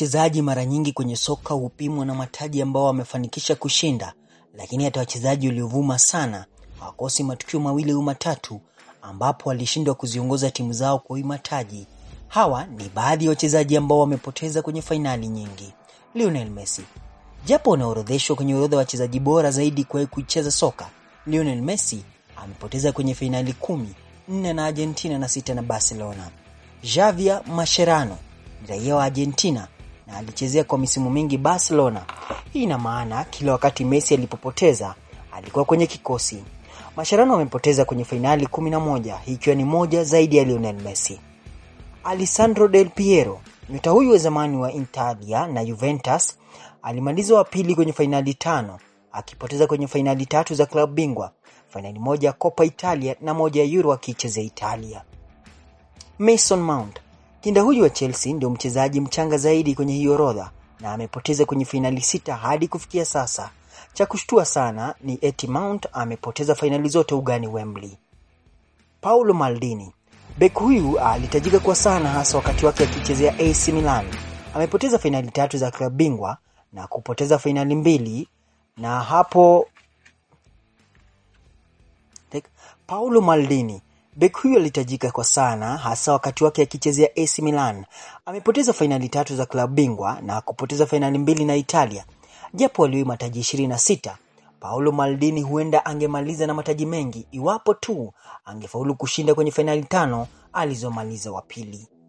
wachezaji mara nyingi kwenye soka hupimwa na mataji ambao wamefanikisha kushinda, lakini hata wachezaji waliovuma sana hawakosi matukio mawili au matatu ambapo walishindwa kuziongoza timu zao kwa mataji. Hawa ni baadhi ya wachezaji ambao wamepoteza kwenye fainali nyingi. Lionel Messi, japo anaorodheshwa kwenye orodha ya wachezaji bora zaidi kuwahi kuicheza soka, Lionel Messi amepoteza kwenye fainali kumi, nne na Argentina na sita na Barcelona. Javier Mascherano ni raia wa Argentina na alichezea kwa misimu mingi Barcelona. Hii ina maana kila wakati Messi alipopoteza alikuwa kwenye kikosi. Mascherano amepoteza kwenye fainali 11, hii ikiwa ni moja zaidi ya Lionel Messi. Alessandro Del Piero, nyota huyu wa zamani wa Italia na Juventus, alimaliza wa pili kwenye fainali tano, akipoteza kwenye fainali tatu za klabu bingwa, fainali moja ya Coppa Italia na moja ya Euro akiichezea Italia. Mason Mount, kinda huyu wa Chelsea ndio mchezaji mchanga zaidi kwenye hii orodha na amepoteza kwenye fainali sita hadi kufikia sasa. Cha kushtua sana ni eti Mount amepoteza fainali zote ugani Wembley. Paulo Maldini, bek huyu alitajika kwa sana hasa wakati wake akichezea AC Milan. Amepoteza fainali tatu za klabu bingwa na kupoteza fainali mbili na hapo Paulo Maldini bek huyu alitajika kwa sana hasa wakati wake akichezea AC Milan. Amepoteza fainali tatu za klabu bingwa na kupoteza fainali mbili na Italia. Japo aliwahi mataji 26, Paulo Maldini huenda angemaliza na mataji mengi iwapo tu angefaulu kushinda kwenye fainali tano alizomaliza wa pili.